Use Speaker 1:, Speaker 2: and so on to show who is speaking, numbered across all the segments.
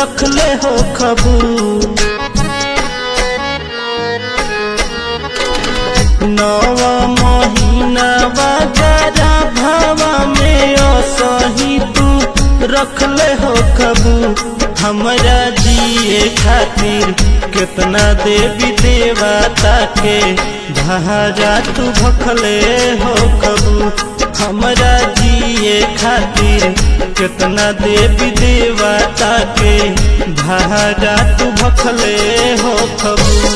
Speaker 1: रखले हो खबू नव महीना बाजारा भावा में असही तू रखले हो खबू हमरा जिए खातिर कितना देवी देवता के भाजा तू भखले हो कबू हमरा जिए खातिर कितना देवी देवता के भाजा तू भखले हो कबू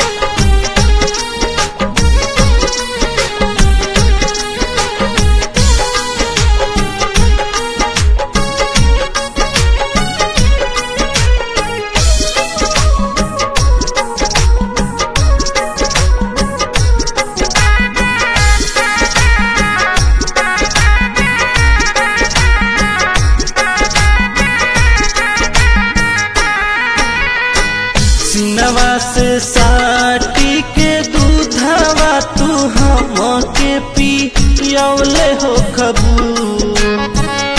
Speaker 1: सिनवा से साटी के दूधवा तू हम के पियौले हो खबू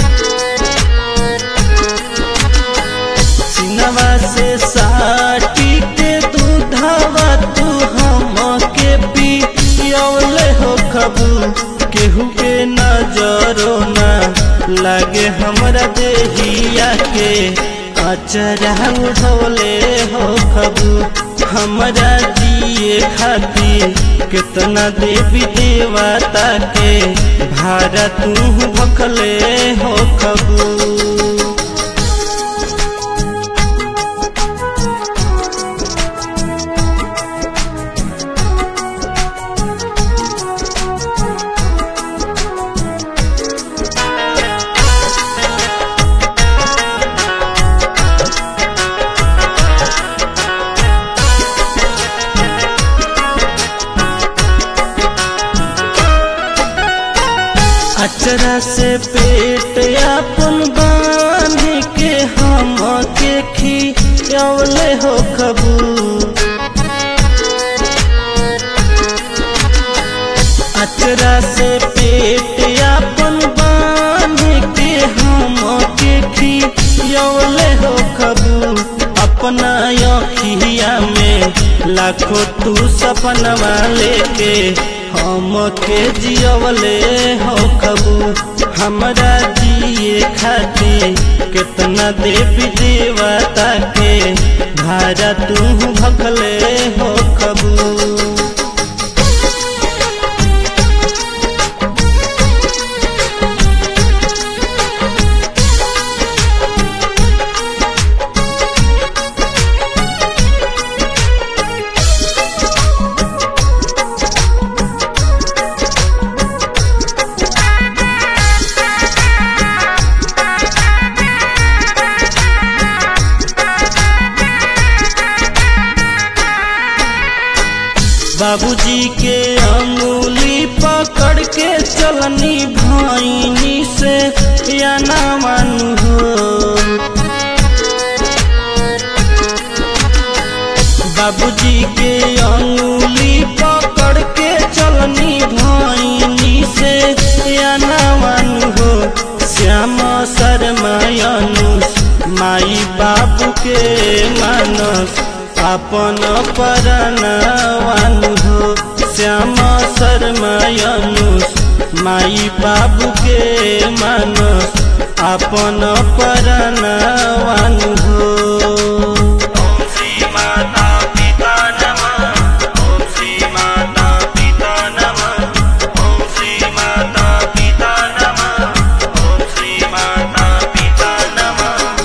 Speaker 1: सिनवा से साटी के दूधवा तू हम के पियौले हो खबू केहू के नजरो ना लागे हमरा देहिया के अचरा उठौले हो खबू हमरा जिए खातिर कितना देवी देवता के भारा तू भखले हो खबू अचरा से पेट अपन बांध के हम के खियौले हो खबू अचरा से पेट अपन बांध के हम के खियौले हो खबू अपना अखिया में लाखों तू सपनवा लेके हम के जियवले हो कबू हमरा जिए खातिर कितना देवी देवता के भारा तू भखले हो कबू बाबूजी के अंगुली पकड़ के चलनी भाईनी से या ना मानू हो बाबूजी के अंगुली पकड़ के चलनी भाईनी से या ना मानू हो श्याम शर्मायनुष माई बाबू के मानस अपन परनवानु हो श्याम शर्मायनुष माई बाबू के मानस अपन परनवानु हो